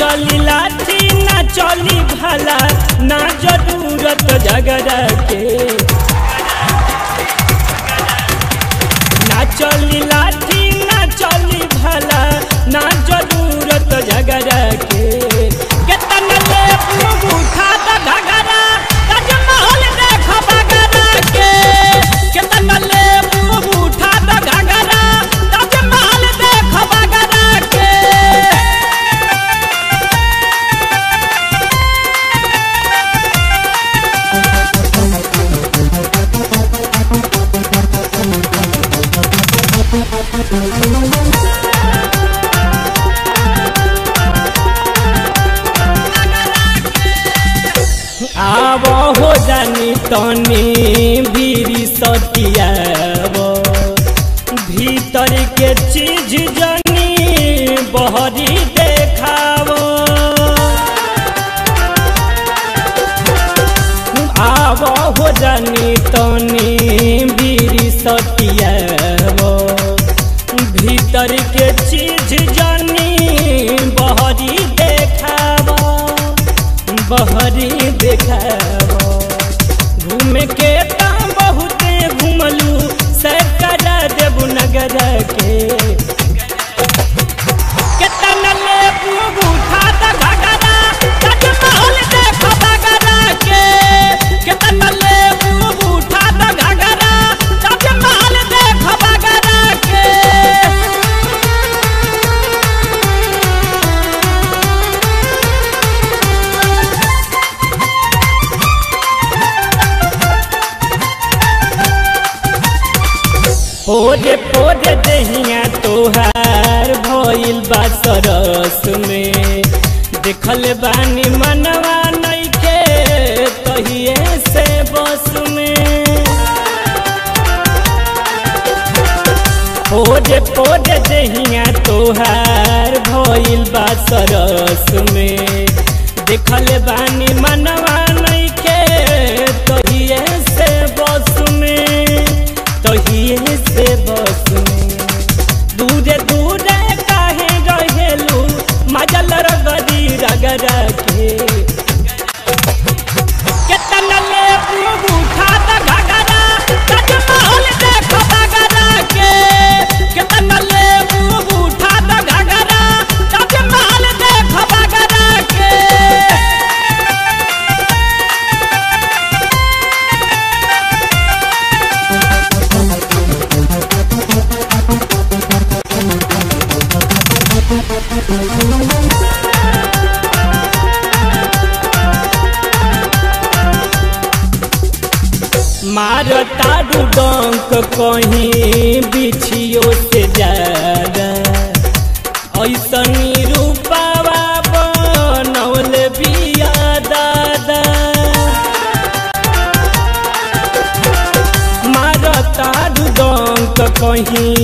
चली लाठी ना चली भला ना जरूरत झगड़ा के ना चली लाठी ना चली भला ना जरूरत झगड़ा के केतन ले उठा द घगरा ताजमहल देख बगरा के केतन ले उठा द घगरा ताजमहल देख बगरा के आब हो जानी तनी बीरी सतियाब भीतर के चीज जानी बहरी देखाब आब हो जानी तनी बीरी सतियाब भीतर के चीज जानी बहरी देखाब बहरी देखाब घूमे के ताम बहुते घूमलू सैर करा देबू नगर के केतन लेबू उठा द घगरा ताजमहल देख बगरा के केतन लेबू उठा द घगरा ताजमहल देख बगरा के पोरे पोरे दहिया तोहार भइल बा सरस में देखल बानी मनवा नइखे कहिए से बस में पोरे पोरे दहिया तोहार भइल बा सरस में देखल बानी मनवा नइखे कहिए से बस में तहिए से बस में दूरे दूरे काहे रहेलू मजल रगरी रगरा के केतन ले उठा द घगरा ताजमहल देख बगरा के केतन ले उठा द घगरा ताजमहल देख बगरा के मारता डंक कहीं बिछियो से ज्यादा ऐसनी रूपावा बनौल बिया दादा मारता डंक कहीं